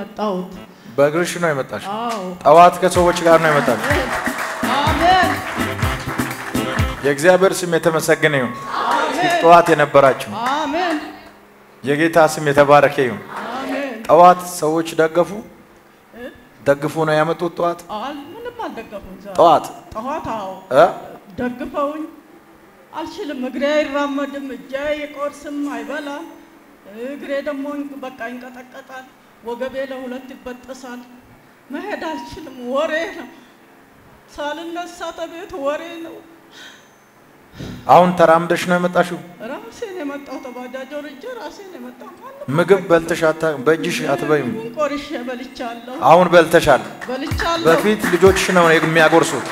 የመጣሁት። በእግርሽ ነው የመጣሽ? አዎ ጠዋት ከሰዎች ጋር ነው የመጣሽ? አሜን የእግዚአብሔር ስም የተመሰገነ ይሁን። ጠዋት የነበራችሁ አሜን የጌታ ስም የተባረከ ይሁን። አሜን። ጠዋት ሰዎች ደገፉ ደግፉ ነው ያመጡት። ጠዋት አል ምንም አልደገፉም። ዛሬ ጠዋት ጠዋት አዎ እ ደግፈውኝ አልችልም። እግሬ አይራመድም፣ እጄ አይቆርስም፣ አይበላም። እግሬ ደግሞ በቃ ይንቀጠቀጣል፣ ወገቤ ለሁለት ይበጠሳል። መሄድ አልችልም። ወሬ ነው ሳልነሳ ተቤት ወሬ ነው። አሁን ተራምደሽ ነው የመጣሽው? ራሴን የመጣው ተባጃጅ ወርጄ ራሴን የመጣው ማንም ምግብ በልተሽ አታ በእጅሽ አትበይም? ምግቡን ቆርሼ በልቻለሁ አሁን በልተሻል። በልቻለሁ። በፊት ልጆችሽ ነው የሚያጎርሱት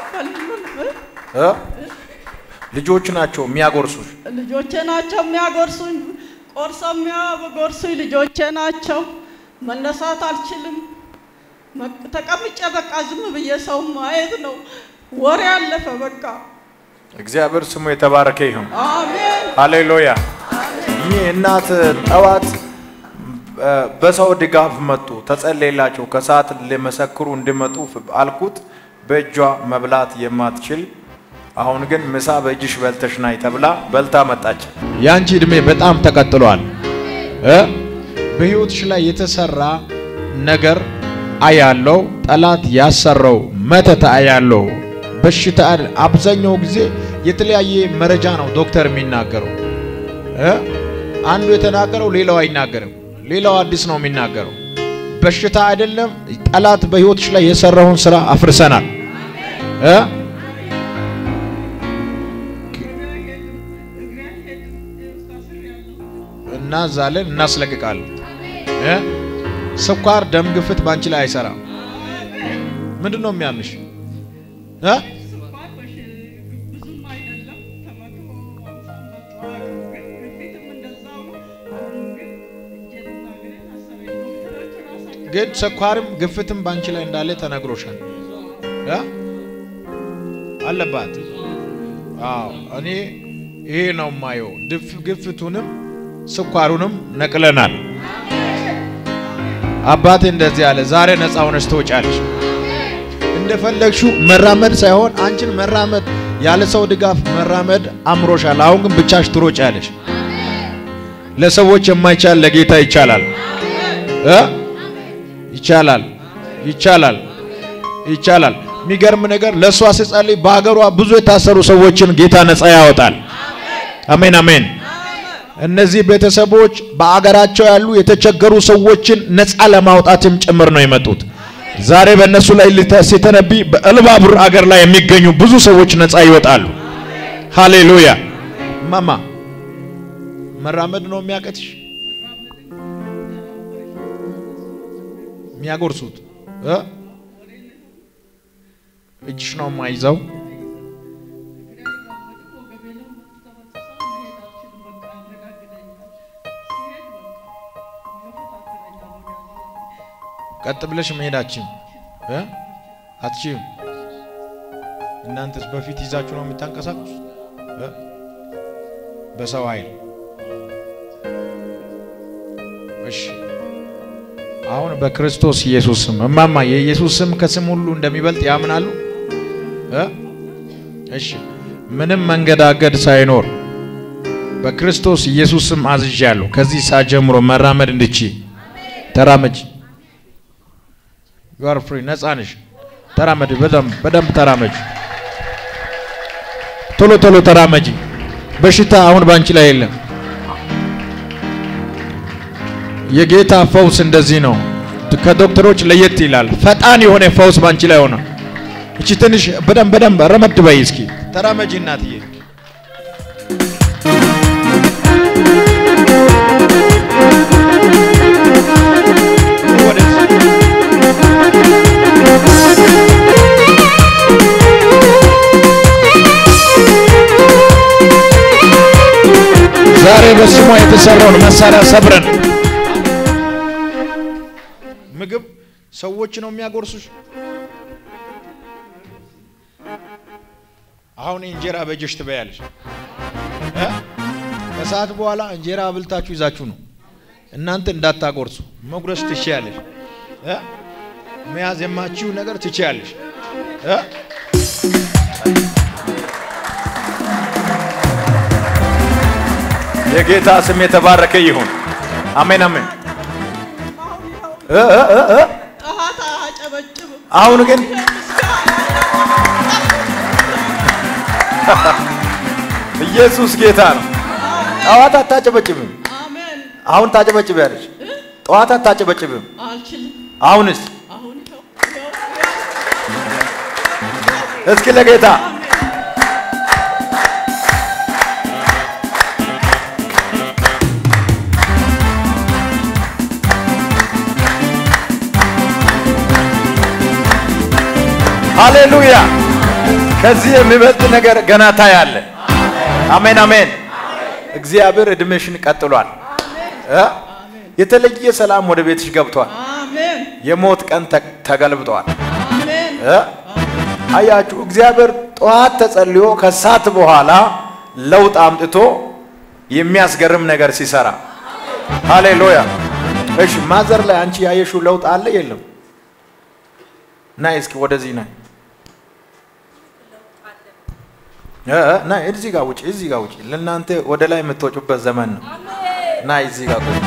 እ ልጆች ናቸው የሚያጎርሱሽ። ልጆቼ ናቸው የሚያጎርሱኝ። ቆርሰው የሚያጎርሱኝ ልጆቼ ናቸው። መነሳት አልችልም። መ- ተቀምጬ በቃ ዝም ብዬ ሰው ማየት ነው። ወሬ አለፈ በቃ። እግዚአብሔር ስሙ የተባረከ ይሁን። አሜን ሃሌሉያ። ይህ እናት ጠዋት እ፣ በሰው ድጋፍ መጡ፣ ተጸለየላቸው። ከሰዓት ሊመሰክሩ እንዲመጡ አልኩት። በእጇ መብላት የማትችል አሁን ግን ምሳ በእጅሽ በልተሽ ናይ ተብላ በልታ መጣች። ያንቺ እድሜ በጣም ተቀጥሏል እ በህይወትሽ ላይ የተሰራ ነገር አያለው። ጠላት ያሰራው መተት አያለው። በሽታ አብዛኛው ጊዜ የተለያየ መረጃ ነው ዶክተር የሚናገረው እ አንዱ የተናገረው ሌላው አይናገርም። ሌላው አዲስ ነው የሚናገረው። በሽታ አይደለም። ጠላት በህይወትሽ ላይ የሰራውን ስራ አፍርሰናል እ እናዛለን እናስለቅቃለን። እ ስኳር፣ ደም ግፍት ባንቺ ላይ አይሰራም። ምንድን ነው የሚያምሽ? እ ብዙም አይደለም ከመቶ ሃምሳ መጥቷል። ግን በፊትም እንደዛው ነው። አሁን ግን እጄንና እግሬን አሰረኝ። ዶክተሮች ራሳቸው ግን ስኳርም ግፍትም ባንቺ ላይ እንዳለ ተነግሮሻል እ አለባት። አዎ እኔ ይሄ ነው የማየው። ድፍ ግፍቱንም ስኳሩንም ነቅለናል። አባቴ እንደዚህ አለ፣ ዛሬ ነፃ ሆነሽ ትወጫለሽ። እንደፈለግሽው መራመድ ሳይሆን አንቺን መራመድ ያለ ሰው ድጋፍ መራመድ አምሮሻል። አሁን ግን ብቻሽ ትሮጫለሽ። ለሰዎች የማይቻል ለጌታ ይቻላል እ ይቻላል ይቻላል ይቻላል። የሚገርም ነገር ለእሷ ስጸልይ በሀገሯ ብዙ የታሰሩ ሰዎችን ጌታ ነፃ ያወጣል። አሜን አሜን። እነዚህ ቤተሰቦች በአገራቸው ያሉ የተቸገሩ ሰዎችን ነፃ ለማውጣትም ጭምር ነው የመጡት። ዛሬ በእነሱ ላይ ሊተ- ሲተነብይ በእልባቡር አገር ላይ የሚገኙ ብዙ ሰዎች ነፃ ይወጣሉ። ሃሌሉያ። ማማ መራመድ ነው የሚያቀትሽ የሚያጎርሱት እ እጅሽ ነው የማይዘው ቀጥ ብለሽ መሄዳችን እ አትችይም። እናንተስ በፊት ይዛችሁ ነው የምታንቀሳቅሱ እ በሰው ኃይል እሺ አሁን በክርስቶስ ኢየሱስ ስም እማማ የኢየሱስ ስም ከስም ሁሉ እንደሚበልጥ ያምናሉ እ እሺ ምንም መንገዳገድ ሳይኖር በክርስቶስ ኢየሱስ ስም አዝዣለሁ። ከዚህ ሰዓት ጀምሮ መራመድ እንድቺ ተራመጅ። you are free ነፃ ነሽ። ተራመድ። በደንብ በደንብ ተራመጅ። ቶሎ ቶሎ ተራመጂ። በሽታ አሁን ባንቺ ላይ የለም። የጌታ ፈውስ እንደዚህ ነው። ከዶክተሮች ለየት ይላል። ፈጣን የሆነ ፈውስ ባንቺ ላይ ሆነ። እቺ ትንሽ በደንብ በደንብ ረመድ በይ እስኪ ተራመጂ እናትዬ። ወደዚህ ዛሬ በስሟ የተሰራውን መሳሪያ ሰብረን ምግብ ሰዎች ነው የሚያጎርሱሽ። አሁን እንጀራ በእጅሽ ትበያለሽ እ ከሰዓት በኋላ እንጀራ አብልታችሁ ይዛችሁ ነው እናንተ እንዳታጎርሱ መጉረስ ትችያለሽ። እ? መያዝ የማችው ነገር ትችያለሽ እ? የጌታ ስም የተባረከ ይሁን። አሜን አሜን። አሁን ይኸው እ እ እ እ ጠዋት አያጨበጭብም። አሁን ግን ኢየሱስ ጌታ ነው። ጠዋት አታጨበጭብም፣ አሜን። አሁን ታጨበጭቢያለሽ። ጠዋት አታጨበጭብም፣ አልችልም። አሁንስ? አሁን ይኸው ይኸው እስኪ ለጌታ ሃሌሉያ! ከዚህ የሚበልጥ ነገር ገና ታያለ። አሜን አሜን። እግዚአብሔር እድሜሽን ቀጥሏል። እ? የተለየ ሰላም ወደ ቤትሽ ገብቷል። አሜን የሞት ቀን ተ- ተገልብጧል። አሜን እ? አያችሁ እግዚአብሔር ጠዋት ተጸልዮ ከሰዓት በኋላ ለውጥ አምጥቶ የሚያስገርም ነገር ሲሰራ ሃሌሉያ። እሺ ማዘር ላይ አንቺ ያየሽው ለውጥ አለ የለም? ናይ እስኪ ወደዚህ ናይ እ እ ናይ እዚህ ጋር ውጪ፣ እዚህ ጋር ውጪ። ለእናንተ ወደ ላይ የምትወጩበት ዘመን ነው። ናይ እዚህ ጋር ቁጭ።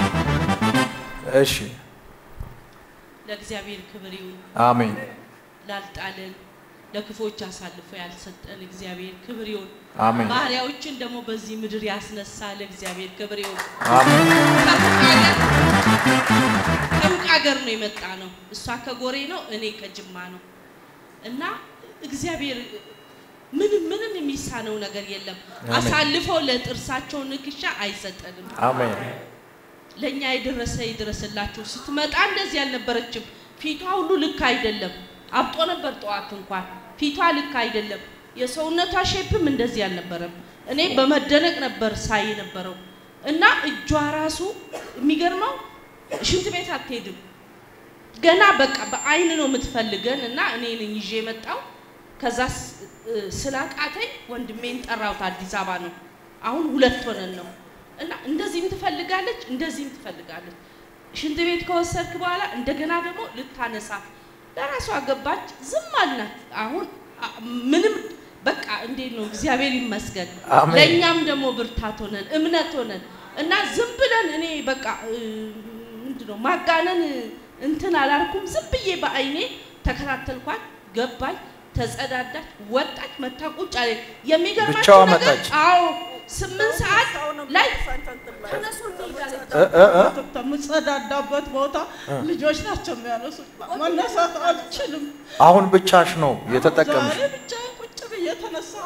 እሺ ለእግዚአብሔር ክብር ይሁን። አሜን ላልጣለን ለክፎች አሳልፎ ያልሰጠን እግዚአብሔር ክብር ይሁን። አሜን ባሪያዎችን ደግሞ በዚህ ምድር ያስነሳ ለእግዚአብሔር ክብር ይሁን። አሜን ከሩቅ ሀገር ከሩቅ ሀገር ነው የመጣ ነው። እሷ ከጎሬ ነው፣ እኔ ከጅማ ነው እና እግዚአብሔር ምንም ምንም የሚሳነው ነገር የለም። አሳልፎ ለጥርሳቸው ንክሻ አይሰጠንም። አሜን ለእኛ የደረሰ ይድረስላችሁ። ስትመጣ እንደዚህ አልነበረችም። ፊቷ ሁሉ ልክ አይደለም። አብጦ ነበር ጠዋት እንኳን ፊቷ ልክ አይደለም። የሰውነቷ ሼፕም እንደዚህ አልነበረም። እኔ በመደነቅ ነበር ሳይ ነበረው እና እጇ ራሱ የሚገርመው ሽንት ቤት አትሄድም። ገና በቃ በአይን ነው የምትፈልገን እና እኔ ነኝ ይዤ የመጣው ከዛ ስ- እ፣ ስላቃተኝ ወንድሜን ጠራሁት። አዲስ አበባ ነው አሁን ሁለት ሆነን ነው እና እንደዚህም ትፈልጋለች፣ እንደዚህም ትፈልጋለች። ሽንት ቤት ከወሰድክ በኋላ እንደገና ደግሞ ልታነሳት ለራሷ ገባች። ዝም አልናት። አሁን አ- ምንም በቃ እንዴት ነው እግዚአብሔር ይመስገን። አሜን። ለእኛም ደግሞ ብርታት ሆነን እምነት ሆነን እና ዝም ብለን እኔ በቃ እ፣ ምንድን ነው ማጋነን እንትን አላልኩም። ዝም ብዬ በአይኔ ተከታተልኳት። ገባች፣ ተጸዳዳች፣ ወጣች፣ መታ ቁጭ አለ። የሚገርማችሁ ብቻዋ ነገር መጣች? አዎ ስምንት ሰዓት ላይ እነሱ እንሄዳለን። እ እ እ ከምጸዳዳበት ቦታ ልጆች ናቸው የሚያነሱት። መነሳት አልችልም። አሁን ብቻሽ ነው የተጠቀምሽ። ዛሬ ብቻ ቁጭ ብዬ ተነሳሁ።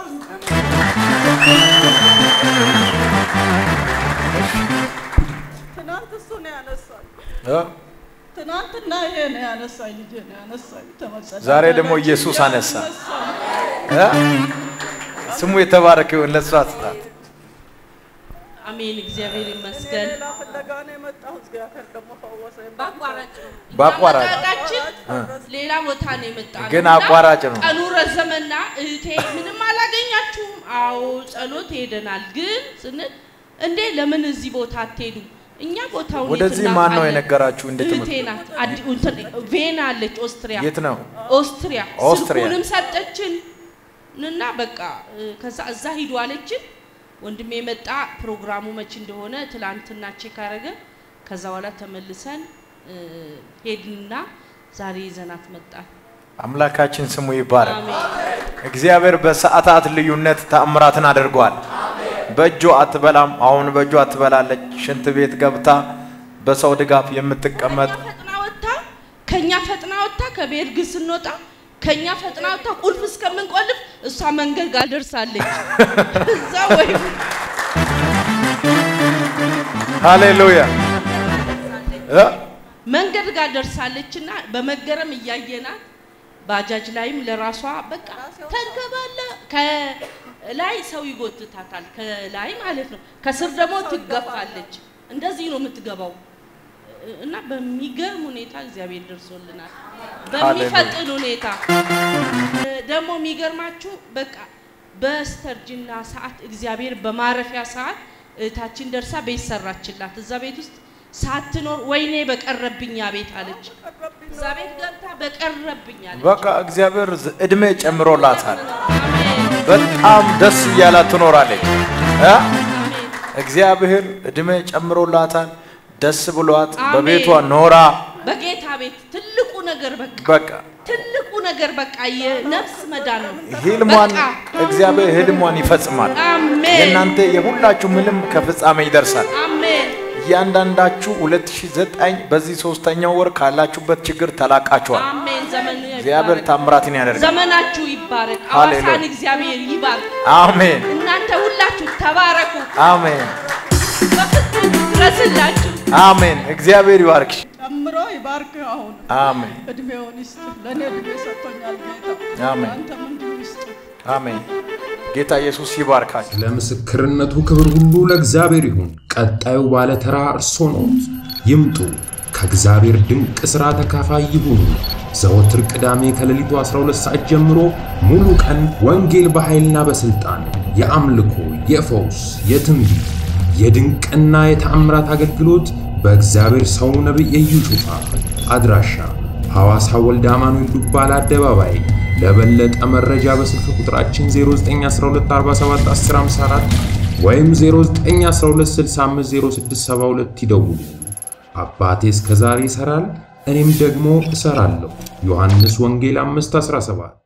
ትናንት እሱ ነው ያነሳኝ። እ? ትናንትና ይሄ ነው ያነሳኝ፣ ልጄ ነው ያነሳኝ። ተመጸዳዳች ዛሬ ደግሞ ኢየሱስ አነሳ። ያነሳኝ። እ? ስሙ የተባረከ ይሁን። ለእሷ ስጣት። አሜን፣ እግዚአብሔር ይመስገን። ሌላ ፍለጋ ነው የመጣሁት። እግዚአብሔር ደግሞ ፈወሰኝ። በአቋራጭ ነው በአቋራጭ አመጣጣችን ሌላ ቦታ ነው የመጣ ነው ግን እና አቋራጭ ነው። ቀኑ ረዘመና እህቴ ምንም አላገኛችሁም? አዎ ጸሎት ሄደናል። ግን ስንል እንዴ ለምን እዚህ ቦታ አትሄዱ? እኛ ቦታውን የት ወደዚህ ማን ነው እናውቃለን? የነገራችሁ? እንዴት እህቴ ናት። አዲ- እንትን ቬና አለች ኦስትሪያ የት ነው? ኦስትሪያ ኦስትሪያ። ስልኩንም ሰጠችን እና በቃ እ፣ ከዛ እዛ ሂዱ አለችን። ወንድሜ መጣ። ፕሮግራሙ መች እንደሆነ ትላንትና ቼክ አረገ። ከዛ በኋላ ተመልሰን እ፣ ሄድንና ዛሬ ይዘናት መጣን። አምላካችን ስሙ ይባረክ። አሜን እግዚአብሔር በሰዓታት ልዩነት ተአምራትን አድርጓል። በእጇ አትበላም፣ አሁን በእጇ ትበላለች። ሽንት ቤት ገብታ በሰው ድጋፍ የምትቀመጥ ከኛ ፈጥና ወጥታ ከኛ ፈጥና ወጥታ ከቤት ግን ስንወጣ ከኛ ፈጥና ወጥታ ቁልፍ እስከምንቆልፍ እሷ መንገድ ጋር ደርሳለች። እዛ ወይም ሃሌሉያ እ? መንገድ ጋር ደርሳለች እና በመገረም እያየናት ባጃጅ ላይም ለራሷ በቃ ተንከባለ ከላይ ሰው ይጎትታታል፣ ከላይ ማለት ነው። ከስር ደግሞ ትገፋለች። እንደዚህ ነው የምትገባው እና በሚገርም ሁኔታ እግዚአብሔር ደርሶልናል። በሚፈጥን ሁኔታ ደግሞ የሚገርማችሁ በቃ በስተርጅና ሰዓት እግዚአብሔር በማረፊያ ሰዓት እህታችን ደርሳ ቤት ሰራችላት። እዛ ቤት ውስጥ ሳትኖር ወይኔ በቀረብኝ ያ ቤት አለች። እዛ ቤት ገብታ በቀረብኝ አለች። በቃ እግዚአብሔር ዝ- እድሜ ጨምሮላታል። በጣም ደስ እያላት ትኖራለች። እ? እግዚአብሔር እድሜ ጨምሮላታል። ደስ ብሏት አሜን። በቤቷ ኖራ በጌታ ቤት ትልቁ ነገር በቃ በቃ ትልቁ ነገር በቃ የነፍስ መዳን ነው። ህልሟን በቃ እግዚአብሔር ህልሟን ይፈጽማል። አሜን የእናንተ የሁላችሁ ምንም ከፍጻሜ ይደርሳል። አሜን እያንዳንዳችሁ 2009 በዚህ ሶስተኛው ወር ካላችሁበት ችግር ተላቃችኋል። አሜን። ዘመኑ እግዚአብሔር ይባረክ። ታምራትን ያደርጋል። ዘመናችሁ ይባረክ። ሃሌሉያ። ሐዋሳን እግዚአብሔር ይባርክ። አሜን እናንተ ሁላችሁ ተባረኩ። አሜን በፍጹም ድረስላችሁ። አሜን። እግዚአብሔር ይባርክሽ። ጨምሮ ይባርክ። አሁን አሜን እድሜውን ይስጥ። ለእኔ እድሜ ሰጥቶኛል ጌታ። አሜን። አንተም እንዲሁ ይስጥ። አሜን። ጌታ ኢየሱስ ይባርካችሁ። ለምስክርነቱ ክብር ሁሉ ለእግዚአብሔር ይሁን። ቀጣዩ ባለተራ እርሶ ነዎት። ይምጡ፣ ከእግዚአብሔር ድንቅ ሥራ ተካፋይ ይሁኑ። ዘወትር ቅዳሜ ከሌሊቱ 12 ሰዓት ጀምሮ ሙሉ ቀን ወንጌል በኃይልና በሥልጣን የአምልኮ፣ የፈውስ፣ የትንቢት፣ የድንቅና የተአምራት አገልግሎት በእግዚአብሔር ሰው ነቢይ ኢዩ ጩፋ አድራሻ ሐዋሳ ወልደ አማኑኤል ዱባላ አደባባይ ለበለጠ መረጃ በስልክ ቁጥራችን 0912471054 ወይም 0912650672 ይደውሉ። አባቴ እስከ ዛሬ ይሠራል፣ እኔም ደግሞ እሠራለሁ። ዮሐንስ ወንጌል 5:17